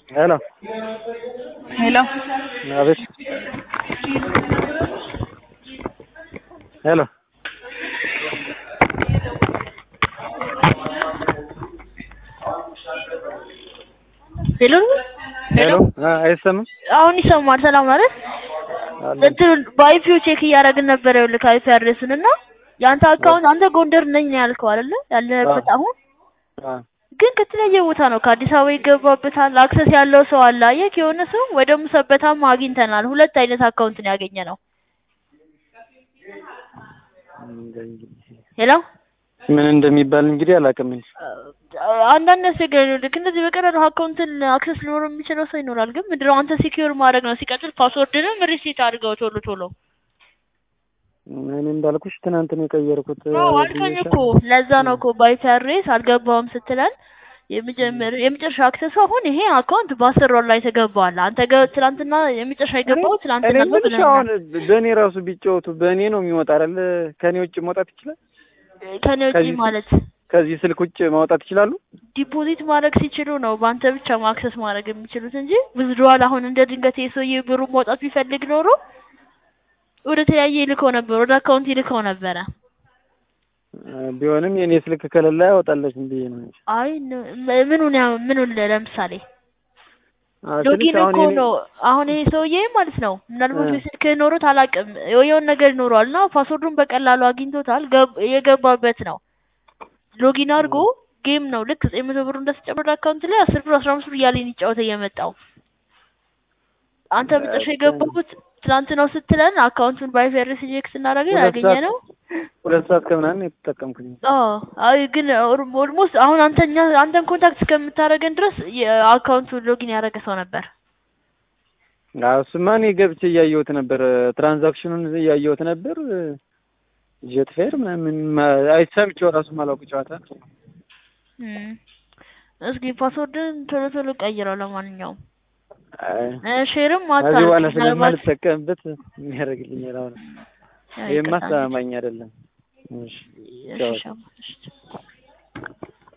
ሄሎ ሄሎ አቤት ሄሎ ሄሎ ሄሎ አይሰማም አሁን ይሰማል። ሰላም ማለት አለ እንትን በአይፒው ቼክ እያደረግን ነበረ። ይኸውልህ አይፒ አድሬስን እና የአንተ አካውንት አንተ ጎንደር ነኝ ነው ያልከው አይደለ? ያለህበት አሁን አ ግን ከተለያየ ቦታ ነው። ከአዲስ አበባ ይገባበታል። አክሰስ ያለው ሰው አለ። አየህ የሆነ ሰው ወደ ሙሰበታም አግኝተናል። ሁለት አይነት አካውንት ነው ያገኘ ነው። ሄሎ ምን እንደሚባል እንግዲህ አላውቅም እንጂ አንዳንድ ያስቸገረ ልክ እንደዚህ በቀላሉ አካውንትን አክሰስ ሊኖረው የሚችለው ሰው ይኖራል። ግን ምንድነው አንተ ሲኪዩር ማድረግ ነው። ሲቀጥል ፓስወርድንም ሪሴት አድርገው ቶሎ ቶሎ እኔ እንዳልኩሽ ትናንት ነው የቀየርኩት አዎ አልከኝ እኮ ለዛ ነው እኮ ባይተሬስ አልገባውም ስትለን የመጀመር የመጨረሻ አክሰሱ አሁን ይሄ አካውንት በአስር ወር ላይ ተገባዋል። አንተ ገ ትናንትና የመጨረሻ የገባው እኔ ትናንትና ነው የምልሽ ብለህ አሁን በእኔ ራሱ ቢጫወቱ በእኔ ነው የሚወጣ አይደል ከኔ ውጭ መውጣት ይችላል ከኔ ውጪ ከዚህ- ማለት ከዚህ ስልክ ውጭ ማውጣት ይችላሉ ዲፖዚት ማድረግ ሲችሉ ነው በአንተ ብቻ ማክሰስ ማድረግ የሚችሉት እንጂ ውዝድዋል አሁን እንደ ድንገት የሰውዬ ብሩ መውጣት ቢፈልግ ኖሮ ወደ ተለያየ ይልከው ነበር፣ ወደ አካውንት ይልከው ነበረ። ቢሆንም የኔ ስልክ ከሌላ ያወጣለች ብዬ ነው እንጂ አይ ን- ም- ምኑን ያው ምኑን ለምሳሌ አዎ፣ ትንሽ ሎጊን አሁን እኮ የኔ- ነው አሁን ይሄ ሰውዬ ማለት ነው ምናልባት እ። በስልክ ኖሮት አላውቅም የሆነ ነገር ይኖረዋል እና ፓስወርዱን በቀላሉ አግኝቶታል ገብ- የገባበት ነው ሎጊን አድርጎ ጌም ነው ልክ ዘጠኝ መቶ ብሩ እንደተጨመረ አካውንት ላይ አስር ብር አስራ አምስት ብር እያለ ይጫወተ እየመጣው አንተ መጨረሻ የገባሁት ትናንት ነው ስትለን አካውንቱን ባይፌርስ ቼክ ስናደርግ ሁለት ያገኘ ሰዓት- ነው ሁለት ሰዓት ከምናምን የተጠቀምኩኝ አዎ አይ ግን ኦልሞስት አሁን አንተኛ አንተን ኮንታክት እስከምታደርገን ድረስ የአካውንቱን ሎጊን ያደረገ ሰው ነበር አዎ እሱማ እኔ ገብቼ እያየሁት ነበር ትራንዛክሽኑን እያየሁት ነበር ጀት ፌር ምናምን ማ- አይሰምቼው ራሱ ማላውቅ ጨዋታ እም። እስኪ ፓስወርድን ቶሎ ቶሎ ቀይረው። ለማንኛውም አይ፣ እ ሼርም ከዚህ በኋላ አታርግ ምናልባት ስለማልጠቀምበት የሚያደርግልኝ አሁን ያው ይሄማ ይቅርታ አስተማማኝ አይደለም እሺ እሺ፣ እሺ፣ እሺ።